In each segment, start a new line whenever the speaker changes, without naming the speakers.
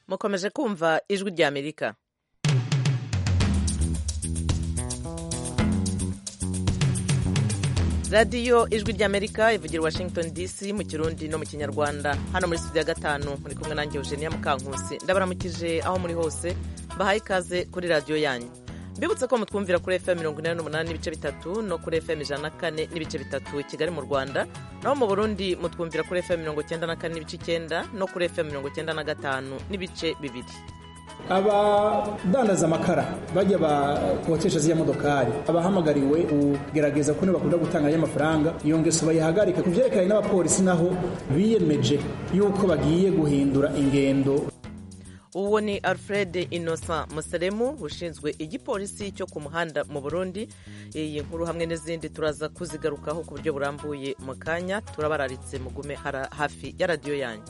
mukomeje kumva ijwi rya amerika radiyo ijwi rya amerika ivugira washington dc mu kirundi no mu kinyarwanda hano muri studio ya gatanu muri kumwe nanjye eugenia mukankusi ndabaramukije aho muri hose bahaye ikaze kuri radiyo yanyu mbibutse ko mutwumvira kuri fm mirongo inani n'umunani n'ibice bitatu no kuri fm ijana na kane n'ibice bitatu i kigali mu rwanda naho mu burundi mutwumvira kuri fm mirongo icyenda na kane n'ibice icyenda no kuri fm mirongo icyenda na gatanu n'ibice bibiri
abadandaza amakara bajya bakotesha ziriya modokari abahamagariwe kugerageza ko bakunda gutanga y'amafaranga iyo ngeso bayihagarika ku byerekeranye n'abapolisi naho biyemeje yuko bagiye guhindura ingendo
uwo ni alfred innocent museremu ushinzwe igipolisi cyo ku muhanda mu burundi iyi nkuru hamwe n'izindi turaza kuzigarukaho ku buryo burambuye mu kanya turabararitse mugume hafi ya radiyo yanyu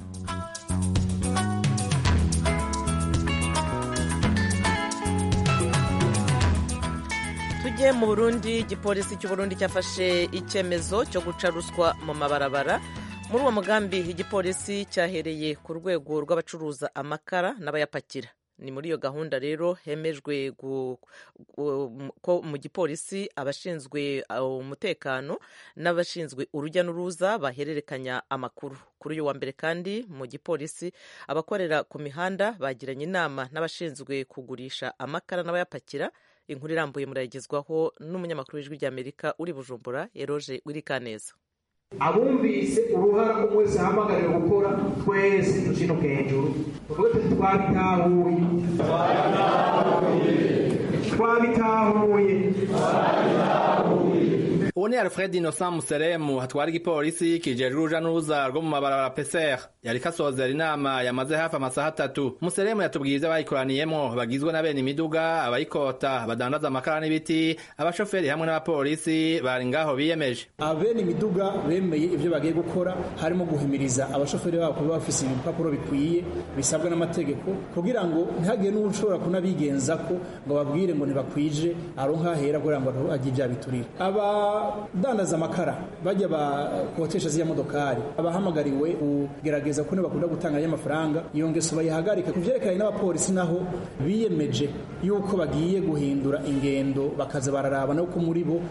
tujye mu burundi igipolisi cy'uburundi cyafashe icyemezo cyo guca ruswa mu mabarabara muri uwo mugambi igipolisi cyahereye ku rwego rw'abacuruza amakara n'abayapakira ni muri iyo gahunda rero hemejwe ko mu gipolisi abashinzwe umutekano n'abashinzwe urujya n'uruza bahererekanya amakuru kuri uyu wa mbere kandi mu gipolisi abakorera ku mihanda bagiranye inama n'abashinzwe kugurisha amakara n'abayapakira inkuru irambuye murayigezwaho n'umunyamakuru w'ijwi ry'amerika uri bujumbura eroje wirikaneza
abumvise uruhara umwe wese ahamagariwe gukora twese ducinuke hejuru tuvuge tuti twabitahuye twabitahuye
uwo ni alfred innocent museremu hatwara igipolisi kijejwe uruja n'uruza rwo mu mabarabara peser yariko asozera inama yamaze hafi amasaha atatu museremu yatubwiye ivyo bayikoraniyemwo bagizwe na bene imiduga abayikota badandaza amakara n'ibiti abashoferi hamwe n'abapolisi bari ngaho biyemeje
abene imiduga bemeye ivyo bagiye gukora harimo guhimiriza abashoferi babo kuba bafise ibipapuro bikwiye bisabwa n'amategeko kugira ngo ntihagire n'ushobora kunabigenza ko ngo babwire ngo ntibakwije aronka ahera kugira ngo agire ibya biturire abadandaza amakara bajya bakotesha ziriya modokari abahamagariwe kugerageza ko bakunda gutanga y'amafaranga iyo ngeso bayihagarika ku byerekeranye n'abapolisi naho biyemeje yuko bagiye guhindura ingendo bakaza bararaba no ko muri bo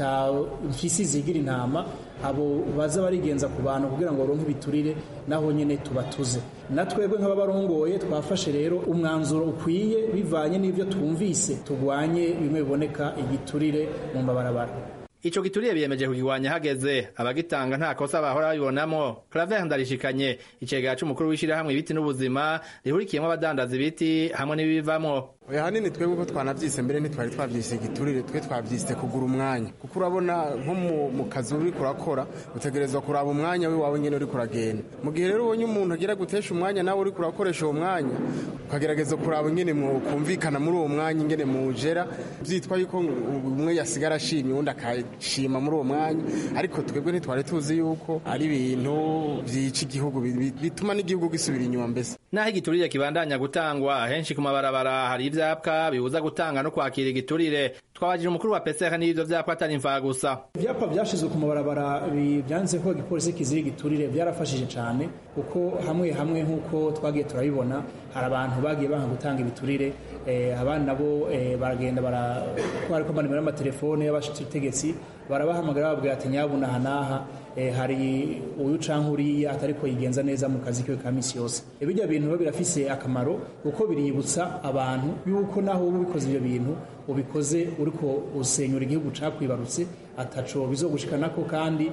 atamfisi zigira intama abo baza barigenza ku bantu kugira ngo baronke ibiturire naho nyine tubatuze na twebwe nk'ababarongoye twafashe rero umwanzuro ukwiye bivanye n'ibyo twumvise turwanye bimwe biboneka igiturire mu mabarabara
ico gituriye biyemeje kugirwanya hageze abagitanga nta kosa bahora babibonamo claver ndarishikanye icegera c'umukuru w'ishirahamwe ibiti n'ubuzima rihurikiyemwo abadandaza ibiti hamwe n'ibibivamwo
oya hanini twebwe ko twanavyise mbere ntitwari twavyise igiturire twe twavyise kugura umwanya kuko urabona nko mu kazi uriko urakora utegerezwa kuraba umwanya wiwawe nyene uriko uragenda mu gihe rero ubonye umuntu agira gutesha umwanya nawe uriko urakoresha uwo mwanya ukagerageza kuraba ingene kumvikana muri uwo mwanya ingene mujera vyitwa yuko umwe yasigara ashimye uwundi akashima muri uwo mwanya ariko twebwe ntitwari tuzi yuko ari ibintu vyica igihugu bituma n'igihugu gisubira inyuma mbese
naho igiturire kibandanya gutangwa henshi ku mabarabara hari ivyapa bibuza gutanga no kwakira igiturire twabajije umukuru wa peseka n'ivyo vyapa atari imfaha gusa
ivyapa vyashizwe ku mabarabara vyanditse ko igipolisi kizira igiturire vyarafashije cane kuko hamwe hamwe nk'uko twagiye turabibona hari abantu bagiye banga gutanga ibiturire abandi nabo baragenda bariko banimero y'amatelefone y'abategetsi barabahamagara bababwira ati nyabuna aha n'aha hari uyu canke uriya atariko yigenza neza mu kazi kiwe ka misi yose ibijya bintu biba birafise akamaro kuko biributsa abantu yuko naho uba ubikoze ibyo bintu ubikoze uriko usenyura igihugu cakwibarutse ataco bizogushikanako kandi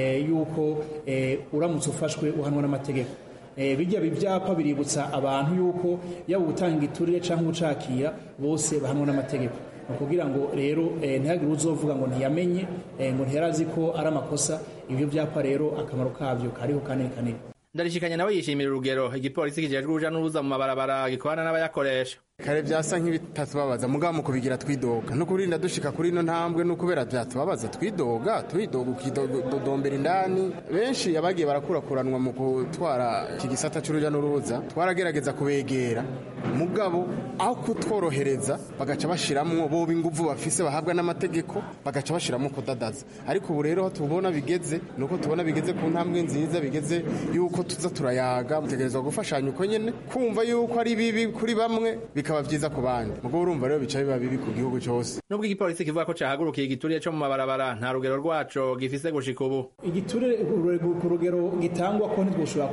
yuko uramutse ufashwe uhanwa n'amategeko bijya ibyapa biributsa abantu yuko yaba utanga igiturire cyangwa ucakira bose bahanwa n'amategeko ni ukugira ngo rero ntihagire uzovuga ngo ntiyamenye ngo ntiyarazi ko ari amakosa ibyo byapa rero akamaro kabyo kariho kanini kanini
ndarishikanye nawe yishimira urugero igipolisi kijejwe uruja n'uruza mu mabarabara gikorana n'abayakoresha
kare byasa nk'ibitatubabaza mugabo mu kubigira twidoga no kurinda dushika kuri ino ntambwe no kubera byatubabaza twidoga turidoga ukidodombera indani benshi abagiye barakurakuranwa mu gutwara iki gisata c'uruja n'uruza twaragerageza kubegera mugabo aho kutworohereza bagaca bashiramwo boba inguvu bafise bahabwa n'amategeko bagaca bashiramwo kudadaza ariko ubu rero tubona bigeze nuko tubona bigeze ku ntambwe nziza bigeze yuko tuza turayaga mutegerezwa gufashanya uko nyene kumva yuko ari bibi kuri bamwe bikaba vyiza ku bandi mugabo urumva rero bica biba bibi ku gihugu cyose
nubwo igipolisi kivuga ko cahagurukiye igiturire co mu mabarabara nta rugero rwaco gifise gushika ubu
igiturire ku rugero gitangwa ko ntitwoshobora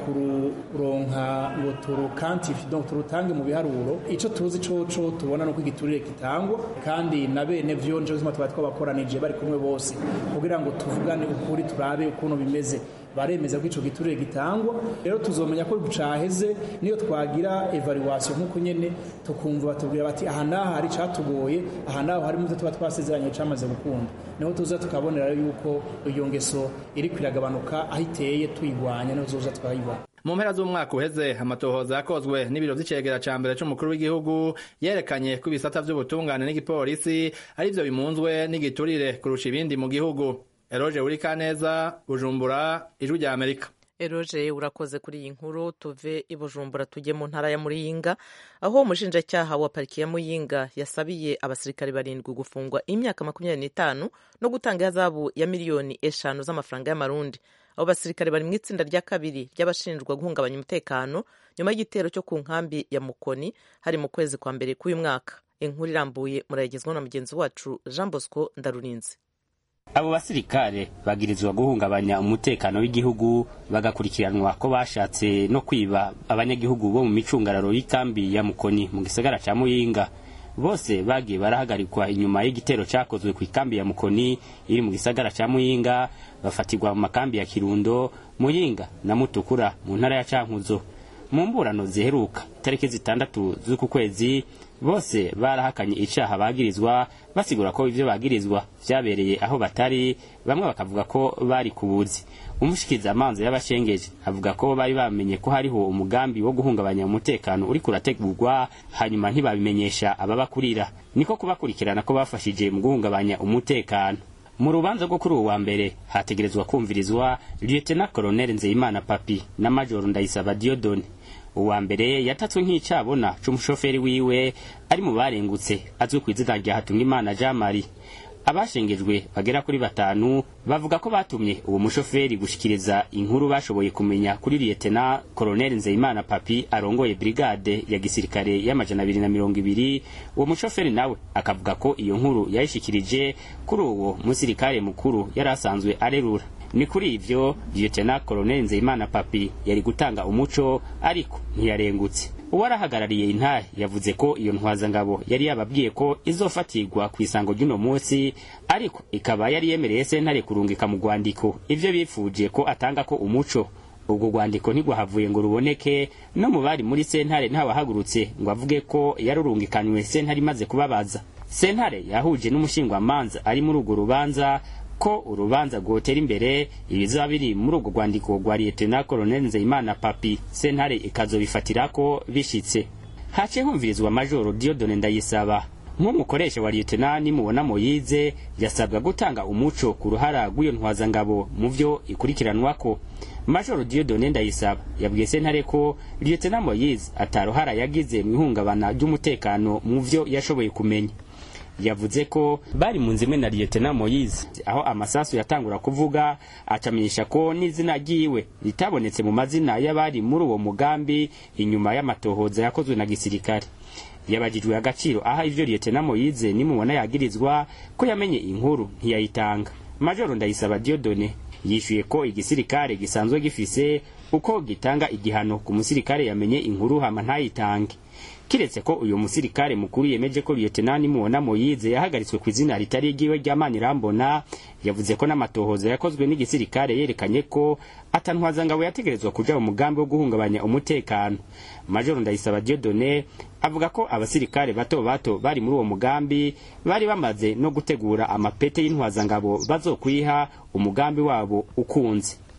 kururonka ngo turukantifi donc turutange mu biharuro ico tuzi coco tubona nuko igiturire kitangwa kandi na bene vyo nico gituma twari twabakoranije bari kumwe bose kugira ngo tuvugane ukuri turabe ukuntu bimeze baremeza ko ico giturire gitangwa rero tuzomenya ko caheze niyo twagira evaluation nk'uko nyene tukumva batubwira bati aha naha hari catugoye aha naho hari muvyo tuba twasezeranye camaze gukunda niho tuza tukabonera yuko iyo ngeso iri kwiragabanuka aho iteye tuyigwanya niho tuzoza twayibona
mu mpera z'umwaka uheze amatohoza yakozwe n'ibiro vy'icegera ca mbere c'umukuru w'igihugu yerekanye ko ibisata vy'ubutungane n'igipolisi ari vyo bimunzwe n'igiturire kurusha ibindi mu gihugu eroje urikaneza bujumbura ijwi rya amerika
eroje urakoze kuri iyi nkuru tuve i bujumbura tujye mu ntara ya muyinga aho umushinjacyaha wa pariki ya muyinga yasabiye abasirikare barindwi gufungwa imyaka makumyabiri n'itanu no gutanga ihazabu ya miliyoni eshanu z'amafaranga y'amarundi abo basirikare bari mu itsinda rya kabiri ry'abashinjwa guhungabanya umutekano nyuma y'igitero cyo ku nkambi ya mukoni hari mu kwezi kwa mbere k'uyu mwaka inkuru irambuye murayigezwaho na mugenzi wacu jean bosco ndarurinze
abo basirikare bagirizwa guhungabanya umutekano w'igihugu bagakurikiranwa ko bashatse no kwiba abanyagihugu bo mu micungararo y'ikambi ya mukoni mu gisagara ca muyinga bose bagiye barahagarikwa inyuma y'igitero cakozwe ku ikambi ya mukoni iri mu gisagara ca muyinga bafatirwa mu makambi ya kirundo muyinga na mutukura mu ntara ya cankuzo mu mburano ziheruka itariki zitandatu z'uku kwezi bose barahakanye icaha bagirizwa basigura ko ivyo bagirizwa vyabereye aho batari bamwe bakavuga ko bari kubuzi umushikiza amanza y'abashengeje avuga ko bari bamenye ko hariho umugambi wo guhungabanya umutekano uri kurategurwa hanyuma ntibabimenyesha ababakurira niko kubakurikirana ko bafashije mu guhungabanya umutekano mu rubanza rwo kuri uwo wa mbere hategerezwa kumvirizwa lieutenant colonel nzeyimana papi na major ndayisaba diodone uwa mbere yatatswe nk'icabona c'umushoferi wiwe ari mu barengutse azwi ku izina rya hatungimana jean marie abashengejwe bagera kuri batanu bavuga ko batumye uwo mushoferi gushikiriza inkuru bashoboye kumenya kuri liyetena koloneli nzeyimana papi arongoye brigade ya gisirikare y'amajana abiri na mirongo ibiri uwo mushoferi nawe akavuga ko iyo nkuru yayishikirije kuri uwo musirikare mukuru yari asanzwe arerura ni kuri ivyo liyetena koloneli nzeyimana papi yari gutanga umuco ariko ntiyarengutse uwarahagarariye intahe yavuze ko iyo ntwazangabo yari yababwiye ko izofatirwa ku isango ry'uno munsi ariko ikaba yari yemereye sentare kurungika mu rwandiko ivyo bifuje ko atanga ko umuco ubwo rwandiko ntigwahavuye ngo ruboneke no mu bari muri sentare ntawahagurutse ngo avuge ko yarurungikanywe sentare imaze kubabaza sentare yahuje n'umushingwamanza ari muri urwo rubanza ko urubanza rwotera imbere ibizaba biri muri urwo rwandiko rwa liyetena koloneli nzeyimana papi sentare ikazobifatira ko bishitse haciye humvirizwa majoro diodone ndayisaba nk'umukoresha wa liyetena nimubona moyize yasabwa gutanga umuco ku ruhara rw'iyo ntwazangabo mu vyo ikurikiranwako majoro diodone ndayisaba yabwiye sentare ko liyetena moyize ataruhara yagize mu ihungabana ry'umutekano mu vyo yashoboye kumenya yavuze ko bari mu nzu imwe na liyetena moyize aho amasasu yatangura kuvuga acamenyesha ko n'izina ryiwe ritabonetse mu mazina y'abari muri uwo mugambi inyuma y'amatohoza yakozwe na gisirikare yabajijwe agaciro aha ivyo liyetena moyize nimubona yagirizwa ko yamenye inkuru ntiyayitanga majoro ndayisaba diodone yishuye ko igisirikare gisanzwe gifise uko gitanga igihano ku musirikare yamenye inkuru hama ntayitange kiretse ko uyu musirikare mukuru yemeje ko lieutenant mubona moyize yahagaritswe ku izina ritari igiwe rya manirambona yavuze ko n'amatohoza yakozwe n'igisirikare yerekanye ko atantwazangabo yategerezwa kuja mu mugambi wo guhungabanya umutekano majoro ndayisaba diodone avuga ko abasirikare bato bato bari muri uwo mugambi bari bamaze no gutegura amapete y'intwazangabo bazokwiha umugambi wabo ukunze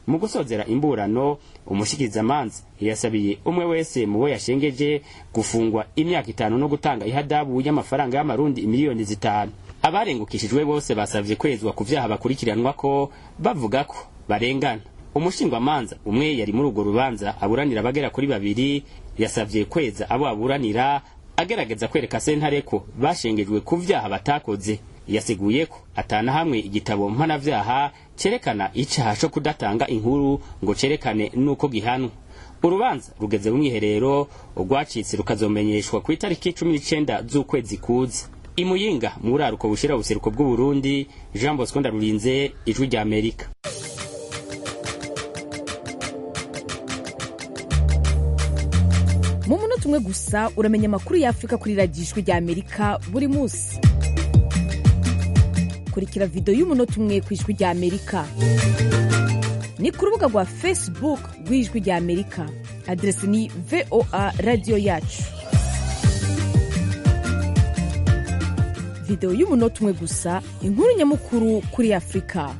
mu gusozera imburano umushikirizamanza yasabiye umwe wese mu bo yashengeje gufungwa imyaka itanu no gutanga ihadabu y'amafaranga y'amarundi imiliyoni zitanu abarengukishijwe bose basavye kwezwa ku vyaha bakurikiranwa ko bavuga ko barengana umushingwamanza umwe yari muri urwo rubanza aburanira abagera kuri babiri yasavye kweza abo aburanira agerageza kwereka sentare ko bashengejwe ku vyaha batakoze yasiguye ko atana hamwe igitabo mpanavyaha cerekana icaha co kudatanga inkuru ngo cerekane nuko gihanwa urubanza rugeze mu mwiherero urwacitse rukazomenyeshwa ku itariki cumi n'icenda z'ukwezi kuza imuyinga mu buraruko bushira ubuseruko bw'uburundi jean bosco ndarurinze ijwi rya amerika
mu munota umwe gusa uramenya amakuru y'afurika kuri radiyo ijwi rya amerika buri munsi kurikira videwo y'umunota umwe ku ijwi rya amerika ni ku rubuga rwa facebook rw'ijwi rya amerika aderesi ni voa radiyo yacu videwo y'umunota umwe gusa inkuru nyamukuru kuri afurika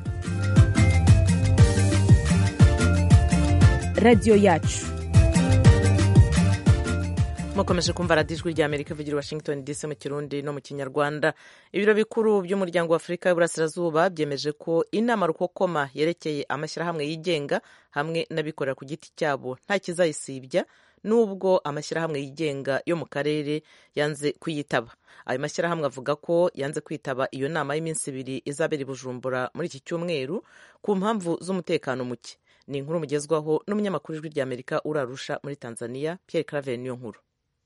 radiyo yacu
mukomeje kumva radiyo ijwi rya amerika ivugira washington dc mu kirundi no mu kinyarwanda ibiro bikuru by'umuryango wa afurika y'uburasirazuba byemeje ko inama rukokoma yerekeye amashyirahamwe yigenga hamwe n'abikorera ku giti cyabo nta kizayisibya nubwo amashyirahamwe yigenga yo mu karere yanze kuyitaba ayo mashyirahamwe avuga ko yanze kwitaba iyo nama y'iminsi ibiri izabera i bujumbura muri iki cyumweru ku mpamvu z'umutekano muke ni inkuru mugezwaho n'umunyamakuru w'ijwi rya amerika urarusha muri tanzania pierre claver niyo nkuru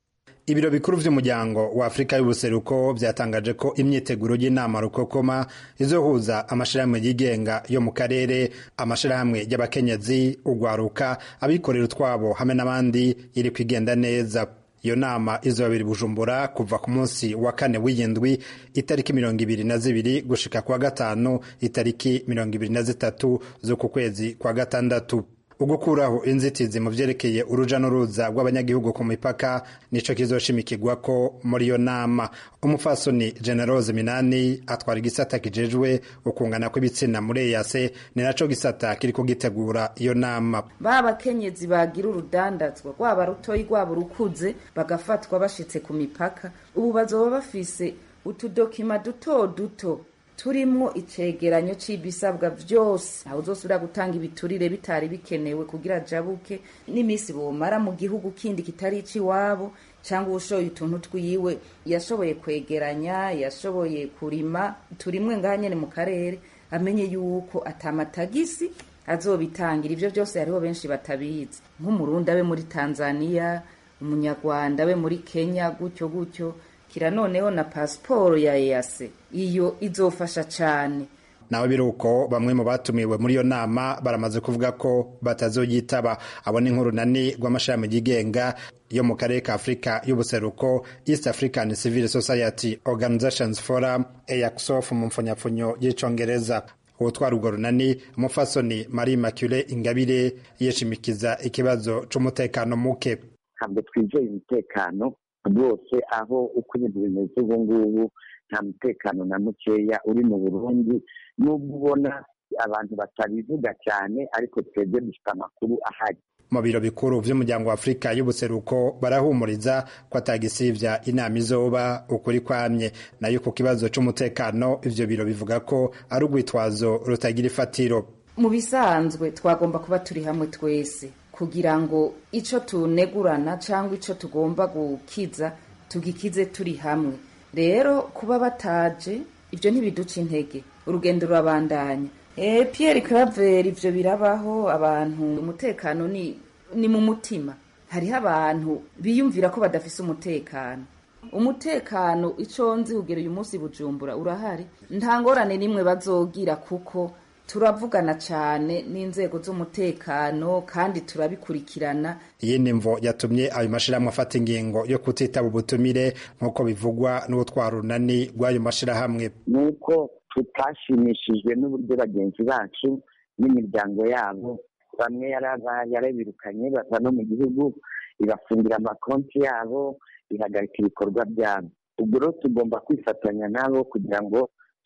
ibiro bikuru by'umuryango wa afurika y'ubuseruko byatangaje ko imyiteguro y'inama rukokoma izohuza amashyirahamwe yigenga yo mu karere amashyirahamwe y'abakenyezi urwaruka abikorera utwabo hamwe n'abandi iri kwigenda neza iyo nama izobabiri bujumbura kuva ku munsi wa kane w'iyindwi itariki mirongo ibiri na zibiri gushika kwa gatanu itariki mirongo ibiri na zitatu z'uku kwezi kwa gatandatu ugukuraho inzitizi mu vyerekeye uruja n'uruza rw'abanyagihugu ku mipaka nico kizoshimikirwa ko muri iyo nama umufasoni generose minani atwara igisata kijejwe ukungana kw'ibitsina muri eyase ni naco gisata kiriko gitegura iyo nama
ba bakenyezi bagira urudandazwa rwaba rutoyi rwaba urukuze bagafatwa bashitse ku mipaka ubu bazoba bafise utudokima duto duto turimwo icegeranyo c'ibisabwa vyose aho uzosubira gutanga ibiturire bitari bikenewe kugira jabuke n'imisi bomara mu gihugu kindi kitari ic'iwabo cyangwa ushoboye utuntu twiwe yashoboye kwegeranya yashoboye kurima turimwe ngaha nyene mu karere amenye yuko atamatagisi azobitangira ivyo vyose hariho benshi batabizi nk'umurundi abe muri tanzania umunyarwanda abe muri kenya gutyo gutyo kira noneho na pasiporo ya EAC iyo izofasha cyane
nawe biruko bamwe mu batumiwe muri iyo nama baramaze kuvuga ko batazoyitaba abo ni nkuru nani rw'amashami yigenga yo mu karere ka afurika y'ubuseruko east african civil society organizations forum eaxof mu mfunyapfunyo y'icongereza uwutwara urwo runani umufasoni marie macule ingabire yishimikiza ikibazo c'umutekano muke
ntabwo twizeye umutekano rwose aho uko ibintu bimeze ubu ngubu nta mutekano na mukeya uri mu burundi n'ubwo ubona abantu batabivuga cyane ariko twebwe dufite amakuru ahari
mu biro bikuru vy'umuryango wa afurika y'ubuseruko barahumuriza ko atagisivya inama izoba ukuri kwamye nayo ku kibazo c'umutekano ivyo biro bivuga ko ari urwitwazo rutagira ifatiro
mu bisanzwe twagomba kuba turi hamwe twese kugira ngo ico tunegurana cyangwa ico tugomba gukiza tugikize turi hamwe rero kuba bataje ibyo ntibiduca intege urugendo rurabandanya e, Pierre Claver ivyo birabaho abantu umutekano ni ni mu mutima hariho abantu biyumvira ko badafise umutekano umutekano ico nzi kugera uyu munsi bujumbura urahari nta ngorane nimwe bazogira kuko turavugana cyane n'inzego z'umutekano kandi turabikurikirana
iyi ni mvo yatumye ayo mashirahamwe afata ingingo yo kutitaba ubutumire nk'uko bivugwa n'ubutwara urunani rw'ayo mashirahamwe
nuko tutashimishijwe n'uburyo bagenzi bacu n'imiryango yabo bamwe yarabirukanye bava no mu gihugu ibafungira amakonti yabo ihagarika ibikorwa byabo ubwo rero tugomba kwifatanya nabo kugira ngo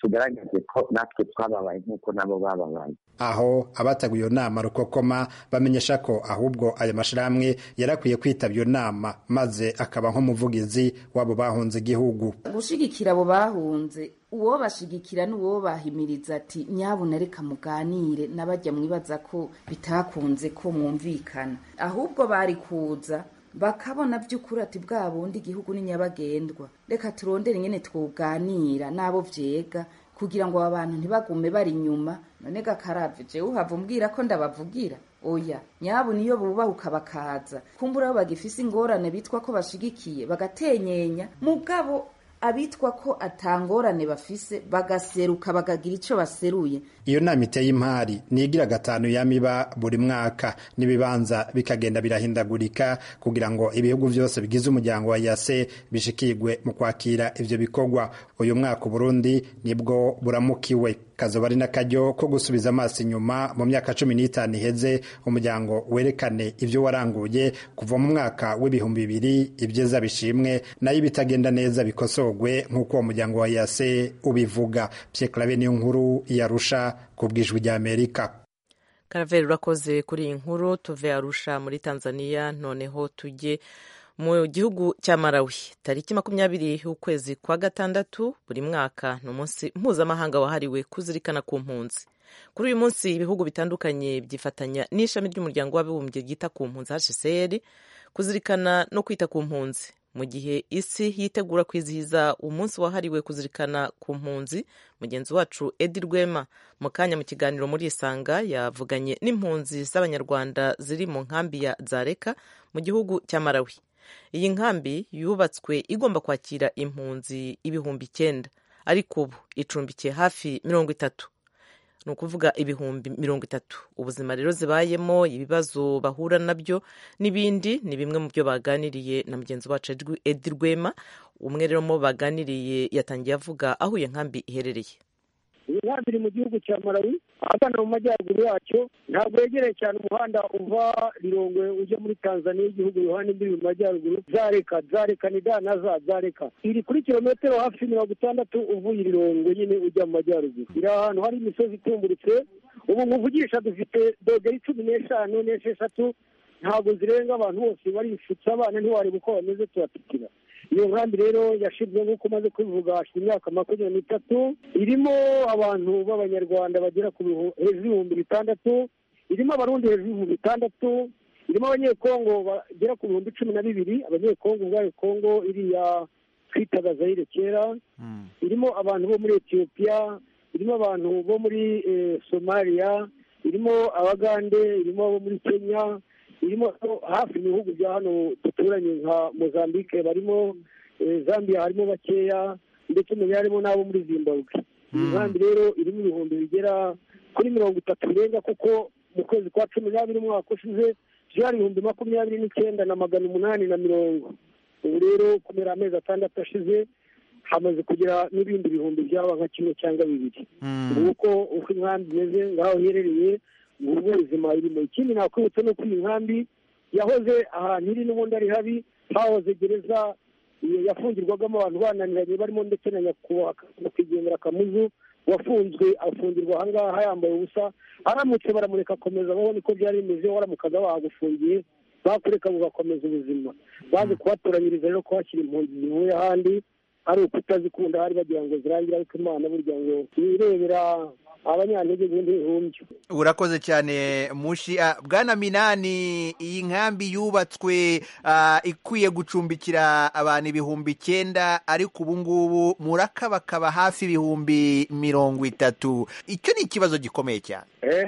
tugaragaze ko natwe twababaye nk'uko nabo bababaye
aho abataguye iyo nama rukokoma bamenyesha ko ahubwo aya mashyirahamwe yarakwiye kwitaba iyo nama maze akaba nk'umuvugizi w'abo bahunze igihugu
gushigikira abo bahunze uwo bashigikira n'uwo bahimiriza ati nyabuna reka muganire n'abajya mwibaza ko bitakunze ko mwumvikana ahubwo bari kuza bakabona by'ukuri ati bwa bundi igihugu ni nyabagendwa reka turondere nyine twuganira n'abo vyega kugira ngo aba bantu ntibagume bari inyuma none gakarave jewe uhava umbwira ko ndabavugira oya nyabu niyo bubahuka bakaza kumbura abo bagifise ingorane bitwa ko bashigikiye bagatenyenya mugabo abitwa ko atangorane bafise bagaseruka bagagira ico baseruye
iyo nama iteye impari nigira gatanu yamiba buri mwaka n'ibibanza bikagenda birahindagurika kugira ngo ibihugu byose bigize umuryango wa yase bishikirwe mu kwakira ivyo bikorwa uyu mwaka Burundi nibwo buramukiwe kazoba ari n'akaryo ko gusubiza amaso inyuma mu myaka cumi n'itanu iheze umuryango werekane ibyo waranguye kuva mu mwaka w'ibihumbi bibiri ibyiza bishimwe nayo ibitagenda neza bikosorwe nk'uko uwo muryango wa yase ubivuga pyeklave niyo nkuru yarusha ku bwijwi rya amerika
karaveri urakoze kuri iyi nkuru tuve arusha muri tanzania noneho tujye mu gihugu cya Malawi tariki makumyabiri y'ukwezi kwa gatandatu buri mwaka ni umunsi mpuzamahanga wahariwe kuzirikana ku mpunzi kuri uyu munsi ibihugu bitandukanye byifatanya n'ishami ry'umuryango w'abibumbye ryita ku mpunzi hcr kuzirikana no kwita ku mpunzi mu gihe isi yitegura kwizihiza umunsi wahariwe kuzirikana ku mpunzi mugenzi wacu edi rwema mu kanya mu kiganiro muri isanga yavuganye n'impunzi z'abanyarwanda ziri mu nkambi ya zareka mu gihugu cya Malawi iyi nkambi yubatswe igomba kwakira impunzi ibihumbi icyenda ariko ubu icumbikiye hafi mirongo itatu ni ukuvuga ibihumbi mirongo itatu ubuzima rero zibayemo ibibazo bahura nabyo n'ibindi ni bimwe mu byo baganiriye na mugenzi wacu edi rwema umwe rero mu baganiriye yatangiye avuga aho iyo nkambi iherereye
iyi nkambi iri mu gihugu cya Malawi ahagana mu majyaruguru yacyo ntabwo yegereye cyane umuhanda uva rirongwe ujya muri tanzania igihugu yohani imbibi mu majyaruguru zareka zareka ni da na za zareka iri kuri kilometero hafi mirongo itandatu uvuye irirongwe nyine ujya mu majyaruguru iri ahantu hari imisozi itumburitse ubu muvugisha dufite dogeri cumi n'eshanu n'esheshatu ntabwo zirenga abantu bose barifutse abana ntiwareba uko bameze tubatikira iyo nkambi rero yashyizwe nk'uko umaze kubivuga hashize imyaka makumyabiri n'itatu irimo abantu b'abanyarwanda bagera ku hejuru y'ibihumbi bitandatu irimo abarundi hejuru y'ibihumbi bitandatu irimo abanyekongo bagera ku bihumbi cumi na bibiri abanyekongo ubwayo kongo iriya twitaga zayire kera irimo abantu bo muri etiyopiya irimo abantu bo muri somaliya irimo abagande irimo abo muri kenya irimo hafi mu bihugu bya hano duturanye nka mozambique barimo zambia harimo bakeya ndetse mu harimo n'abo muri zimbabwe iyi nkambi rero irimo ibihumbi bigera kuri mirongo itatu birenga kuko mu kwezi kwa cumi n'abiri umwaka ushize byari ibihumbi makumyabiri n'icyenda na magana umunani na mirongo ubu rero kumera amezi atandatu ashize hamaze kugira n'ibindi bihumbi byaba nka kimwe cyangwa bibiri nguko uko inkambi imeze ngaho iherereye ngubu ubuzima irimo ikindi nakwibutsa ni uko iyi nkambi yahoze ahantu iri n'ubundi ari habi hahoze gereza yafungirwagamo abantu bananiranye barimo ndetse na nyakubahwa nyakwigendera kamuzu wafunzwe afungirwa ahangaha yambaye ubusa aramutse baramureka akomeza abaho niko byari bimeze waramukaga bahagufungiye bakureka bugakomeza ubuzima baje kuhatoranyiriza rero kuhashyira impunzi zivuye ahandi ari ukutazikunda hari bagira ngo zirangire ariko imana burya ngo wirebera abanyantege nke ntihumbye
urakoze cyane mushi bwana minani iyi nkambi yubatswe ikwiye gucumbikira abantu ibihumbi icyenda ariko ubu ngubu murakabakaba hafi ibihumbi mirongo itatu icyo ni ikibazo gikomeye cyane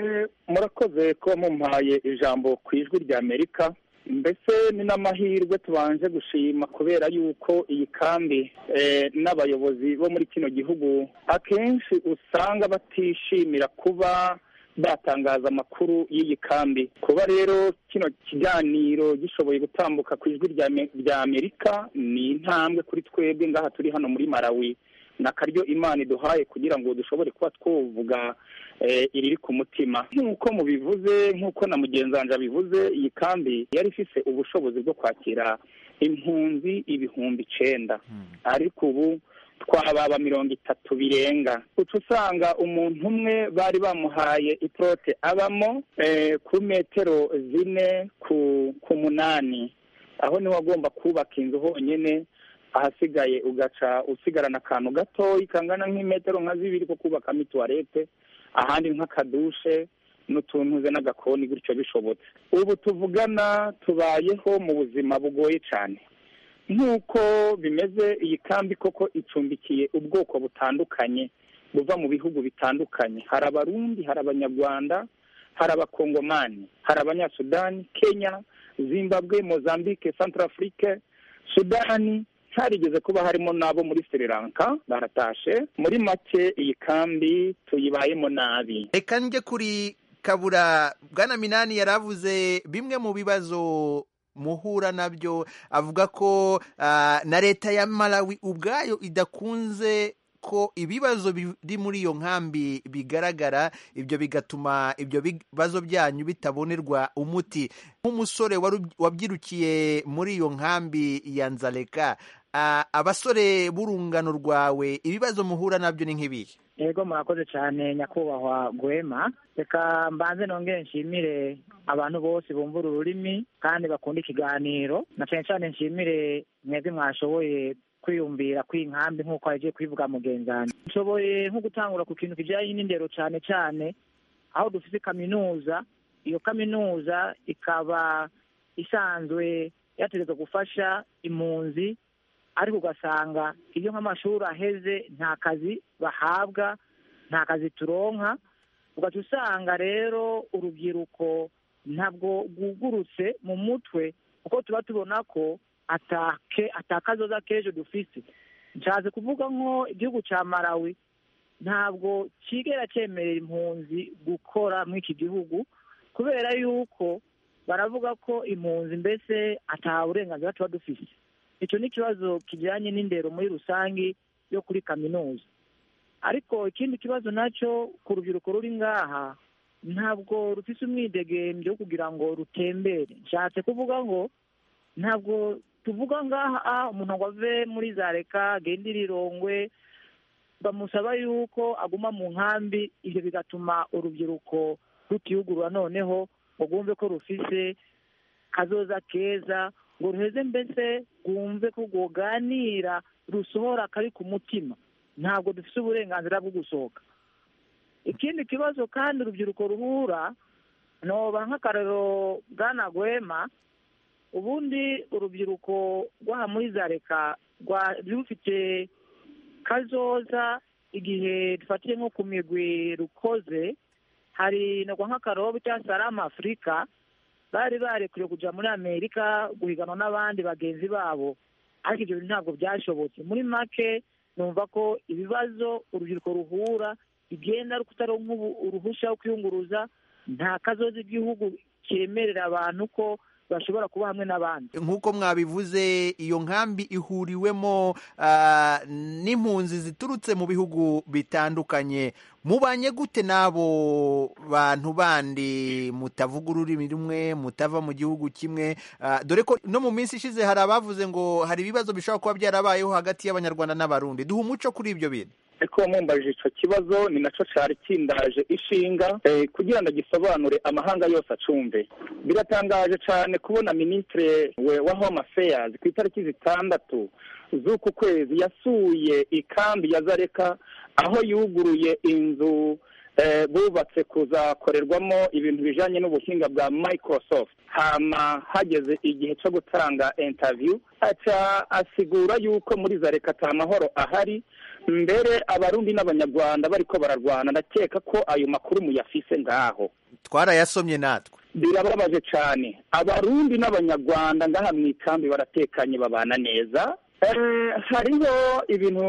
murakoze ko mumpaye ijambo ku ijwi rya amerika mbese ni n'amahirwe tubanje gushima kubera yuko iyi kambi n'abayobozi bo muri kino gihugu akenshi usanga batishimira kuba batangaza amakuru y'iyi kambi kuba rero kino kiganiro gishoboye gutambuka ku ijwi rya amerika ni intambwe kuri twebwe ngaha turi hano muri malawi ni akaryo imana iduhaye kugira ngo dushobore kuba twavuga iriri ku mutima nk'uko mubivuze nk'uko na mugenzi wanjye abivuze iyi kambi yari ifite ubushobozi bwo kwakira impunzi ibihumbi icyenda ariko ubu twababa mirongo itatu birenga uca usanga umuntu umwe bari bamuhaye iprote abamo ku metero zine ku munani aho niho agomba kubaka inzu honyine ahasigaye ugaca usigarana akantu gatoya kangana nk'imetero nka zibiri ko kubakamo ituwarete ahandi nk'akadushe n'utuntu ze n'agakoni gutyo bishobotse ubu tuvugana tubayeho mu buzima bugoye cyane nk'uko bimeze iyi kambi koko icumbikiye ubwoko butandukanye buva mu bihugu bitandukanye hari abarundi hari abanyarwanda hari abakongomani hari abanyasudani kenya zimbabwe mozambique centrafrique sudani harigeze kuba harimo n'abo muri sri lanka baratashe muri make iyi kambi tuyibayemo nabi
reka njye kuri kabura bwana minani yaravuze bimwe mu bibazo muhura nabyo avuga ko na leta ya malawi ubwayo idakunze ko ibibazo biri muri iyo nkambi bigaragara ibyo bigatuma ibyo bibazo byanyu bitabonerwa umuti nk'umusore wabyirukiye muri iyo nkambi ya nzareka abasore b'urungano rwawe ibibazo muhura nabyo ni nk'ibihe
yego murakoze cyane nyakubahwa gwema reka mbanze nongere nshimire abantu bose bumva uru rurimi kandi bakunda ikiganiro na cyane cyane nshimire mwebwe mwashoboye kwiyumvira kw'inkambi nk'uko yagiye kubivuga mugenzani nshoboye nko gutangura ku kintu kijyanye n'indero cyane cyane aho dufite kaminuza iyo kaminuza ikaba isanzwe yategetswe gufasha impunzi ariko ugasanga iyo nk'amashuri aheze nta kazi bahabwa nta kazi turonka ugaca usanga rero urubyiruko ntabwo rwugurutse mu mutwe kuko tuba tubona ko atakazoza k'ejo dufite nshatse kuvuga nko igihugu cya malawi ntabwo kigera cyemerera impunzi gukora muri iki gihugu kubera yuko baravuga ko impunzi mbese ata burenganzira tuba dufite icyo ni ikibazo kijyanye n'indero muri rusange yo kuri kaminuza ariko ikindi kibazo nacyo ku rubyiruko ruri ngaha ntabwo rufite umwidegembyo wo kugira ngo rutembere nshatse kuvuga ngo ntabwo tuvuga ngaha umuntu ngo ave muri za reka agende irirongwe bamusaba yuko aguma mu nkambi ibyo bigatuma urubyiruko rutiyugurura noneho ngo rwumve ko rufise kazoza keza ngo ruheze mbese rwumve ko rwoganira rusohora kari ku mutima ntabwo dufite uburenganzira bwo gusohoka ikindi kibazo kandi urubyiruko ruhura noba nk'akarero bwana gwema ubundi urubyiruko rwaha muri za reka rwari rufite kazoza igihe dufatiye nko ku migwi rukoze hari nagwa nk'akarobo cyangwa salama afurika bari barekuriwe kujya muri amerika guhiganwa n'abandi bagenzi babo ariko ibyo bintu ntabwo byashobotse muri make numva ko ibibazo urubyiruko ruhura bigenda rukutaronka uruhushya rwo kwiyunguruza nta kazoza igihugu cyemerera abantu ko bashobora kuba hamwe n'abandi
nk'uko mwabivuze iyo nkambi ihuriwemo n'impunzi ziturutse mu bihugu bitandukanye mubanye gute n'abo bantu bandi mutavuga ururimi rumwe mutava mu gihugu kimwe dore ko no mu minsi ishize hari abavuze ngo hari ibibazo bishobora kuba byarabayeho hagati y'abanyarwanda n'abarundi duha umuco kuri ibyo bintu
ariko mumbajije icyo kibazo ni nacyo cyari kindaje ishinga kugira ngo gisobanure amahanga yose acumve biratangaje cyane kubona minisitiri wa home affairs ku itariki zitandatu z'uku kwezi yasuye ikambi ya zareka aho yuguruye inzu bubatse kuzakorerwamo ibintu bijyanye n'ubuhinga bwa microsoft hama hageze igihe cyo gutanga interview aca asigura yuko muri zareka ata mahoro ahari mbere abarundi n'abanyarwanda bariko bararwana ndakeka ko ayo makuru muyafise ngaho
twarayasomye natwe
birababaje cyane abarundi n'abanyarwanda ngaha mu ikambi baratekanye babana neza hariho ibintu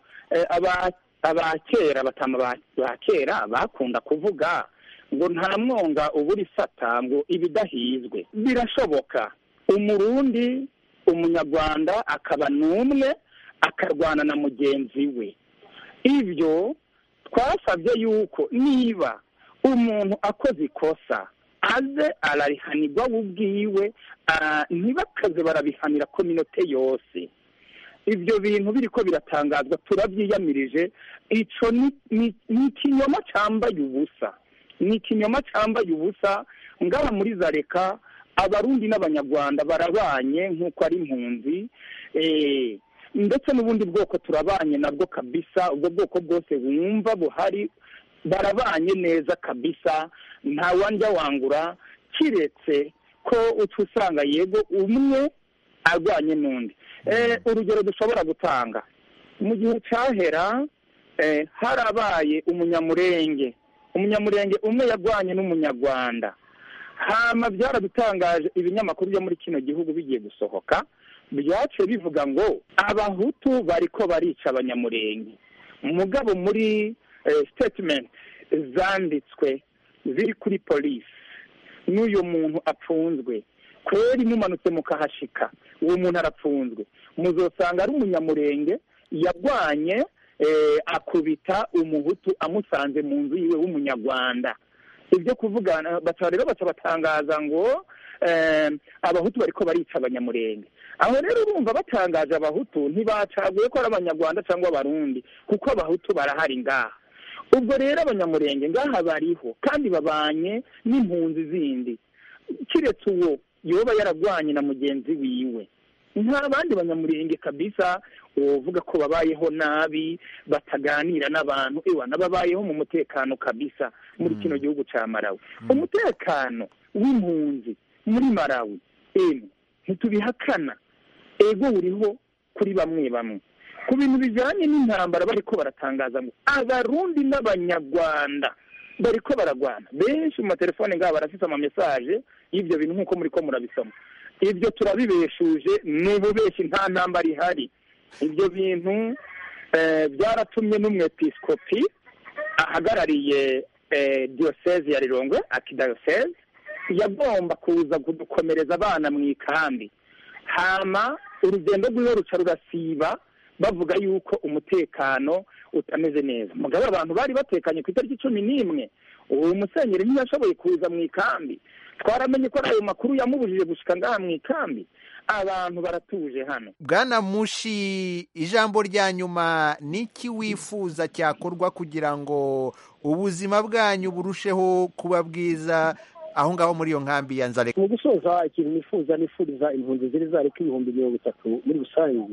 abakera batama ba kera bakunda kuvuga ngo nta mwonga ubura isata ngo ibidahizwe birashoboka umurundi umunyarwanda akaba n'umwe akarwana na mugenzi we ibyo twasabye yuko niba umuntu akoze ikosa aze ararihanirwa we ubwiwe ntibakaze barabihanira kominote yose ibyo bintu biriko biratangazwa turabyiyamirije ico ni- ni ni ikinyoma cambaye ubusa ni ikinyoma cambaye ubusa ngaha muri zareka abarundi n'abanyarwanda barabanye nk'uko ari impunzi eh, ndetse n'ubundi bwoko turabanye nabwo kabisa ubwo bwoko bwose wumva buhari barabanye neza kabisa nta wandya wangura kiretse ko uca usanga yego umwe arwanye n'undi Eh, urugero dushobora gutanga mu gihe cyahera eh, harabaye umunyamurenge umunyamurenge umwe yarwanye n'umunyarwanda hama byaradutangaje ibinyamakuru byo muri kino gihugu bigiye gusohoka byaciye bivuga ngo abahutu bariko barica abanyamurenge mugabo muri eh, statement zanditswe ziri kuri polisi n'uyu muntu apfunzwe kweri mumanutse mukahashika uwo muntu arapfunzwe muzosanga ari umunyamurenge yarwanye eh, akubita umuhutu amusanze mu nzu yiwe w'umunyarwanda ibyo kuvugana baca rero baca batangaza ngo eh, abahutu bariko barica abanyamurenge aho rero urumva batangaje abahutu ntibacaguye ko ari abanyarwanda cyangwa abarundi kuko abahutu barahari ngaha ubwo rero abanyamurenge ngaha bariho kandi babanye n'impunzi zindi kiretse uwo yoba yaragwanye na mugenzi wiwe nta bandi banyamurenge kabisa wovuga ko babayeho nabi bataganira n'abantu ewa n'ababayeho mu mutekano kabisa muri kino gihugu ca marawi umutekano w'impunzi muri marawi emu ntitubihakana ego uriho kuri bamwe bamwe ku bintu bijanye n'intambara bariko baratangaza ngo abarundi n'abanyarwanda bariko baragwana benshi mu matelefone ngabo barafise amamesaje y'ivyo bintu nk'uko muriko murabisoma ibyo turabibeshuje ni ububeshi nta ntambara ihari ibyo bintu eh, byaratumye n'umwepiskopi ahagarariye eh, diyoseze ya rirongwe akidayoseze yagomba kuza kudukomereza abana mu ikambi hama urugendo rwiwe ruca rurasiba bavuga yuko umutekano utameze neza mugabo abantu bari batekanye ku itariki cumi n'imwe uwo musenyeri ntiyashoboye kuza mu ikambi twaramenye ko ayo makuru yamubujije gushika ngaha mu ikambi abantu baratuje hano
bwana mushi ijambo rya nyuma niki wifuza cyakorwa kugira ngo ubuzima bwanyu burusheho kuba bwiza aho ngaho muri iyo nkambi ya nzareka
mu gusoza ikintu nifuza nifuriza impunzi ziri zareka ibihumbi mirongo itatu muri rusange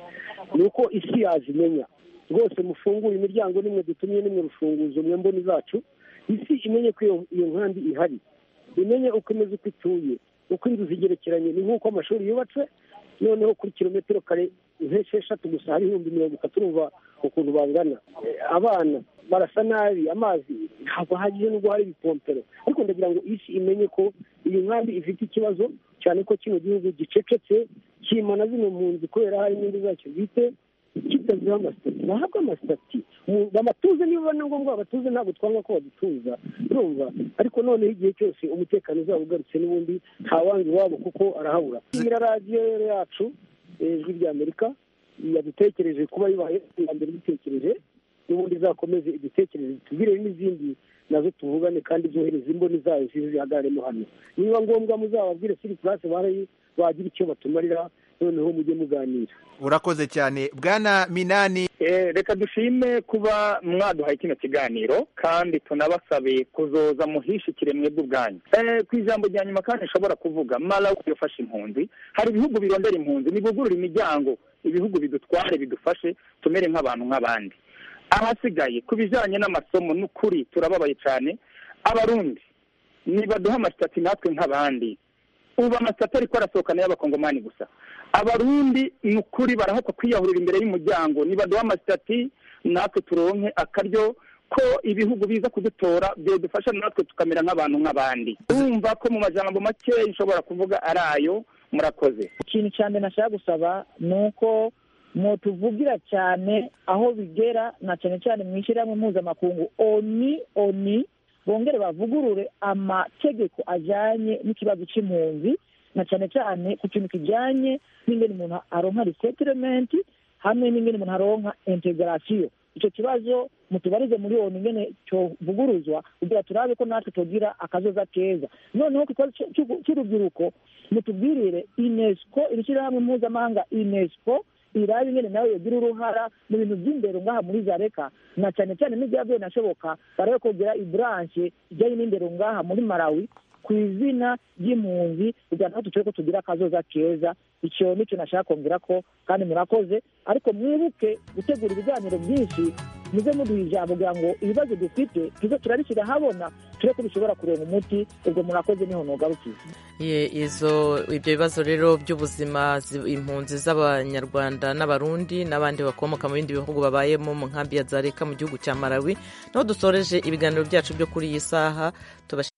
ni uko isi yazimenya rwose mufungure imiryango nimwe dutumye nimwe rufunguzo mwe mboni zacu isi imenye ko iyo- iyo nkambi ihari imenye uko imeze uko ituye uko inzu zigerekeranye ni nk'uko amashuri yubatse noneho kuri kilometero kare nk'esheshatu gusa hari ibihumbi mirongo itatu urumva ukuntu bangana Eh, abana barasa nabi amazi ntabwo ahagije nubwo hari ibipompero ariko ndagira ngo isi imenye ko iyi nkambi ifite ikibazo cyane ko kino gihugu gicecetse kimana zino mpunzi kubera hari inyungu zacyo bwite kitaziho amasitati bahabwe amasitati Mu- bamatuze niba na ngombwa babatuze ntabwo twanga ko badutuza urumva ariko noneho igihe cyose umutekano uzaba ugarutse n'ubundi ntawanga iwabo kuko arahabura iyi radiyo rero yacu eh, ijwi rya amerika yadutekereje kuba bibaye iya mbere dutekereje n'ubundi izakomeze idutekereze tubwire n'izindi nazo tuvugane kandi zohereza imboni zayo zize zihagararemo hano niba ngombwa muzababwire siri purase bari bagira icyo batumarira noneho mujye muganira
urakoze cyane bwana minani
Eh, reka dushime kuba mwaduhaye kino kiganiro kandi tunabasabe kuzoza muhishikire mwebwe ubwanyu Eh, ku ijambo rya nyuma kandi nshobora kuvuga malawi yafashe impunzi hari ibihugu birondera impunzi nibugurura imiryango ibihugu bidutware bidufashe tumere nk'abantu nk'abandi ahasigaye ku bijyanye n'amasomo n'ukuri turababaye cyane abarundi nibaduha amasitati natwe nk'abandi ubu amasitati ariko arasohokana y'abakongomani gusa abarundi ni ukuri barahakwa kwiyahurira imbere y'umuryango nibaduha amasitati natwe turonke akaryo ko ibihugu biza kudutora byadufasha natwe tukamera nk'abantu nk'abandi urumva ko mu majambo make nshobora kuvuga ari ayo murakoze
ikintu cya mbere nashaka gusaba ni uko mutuvugira cyane aho bigera na cyane cyane mu ishyirahamwe mpuzamakungu oni oni bongere bavugurure amategeko ajyanye n'ikibazo cy'impunzi na cyane cyane ku kintu kijyanye n'ingene umuntu aronka resettlement hamwe n'ingene umuntu aronka integrasiyo icyo kibazo mutubarize muri oni ingene cyovuguruzwa kugira turabe ko natwe tugira akazoza keza noneho ku kibazo cy'u- cy'urubyiruko mutubwirire unesco iri shyirahamwe mpuzamahanga unesco irabe ingene nawe yogira uruhara mu bintu by'indero ngaha muri zareka na cyane cyane n'ibyavuye nashoboka barabe kugira iburanshe ijyanye n'indero ngaha muri malawi ku izina ry'impunzi kugira ngo duce ko tugira akazoza keza icyo nicyo nashaka kongera ko kandi murakoze ariko mwibuke gutegura ibiganiro byinshi muze muduha ijambo kugira ngo ibibazo dufite tuze turabishyira ahabona turebe ko bishobora kurenga umuti ubwo murakoze niho nugarukiye
izo ibyo bibazo rero by'ubuzima impunzi z'abanyarwanda n'abarundi n'abandi bakomoka mu bindi bihugu babayemo mu nkambi ya zareka mu gihugu cya malawi niho dusoreje ibiganiro byacu byo kuri iyi saha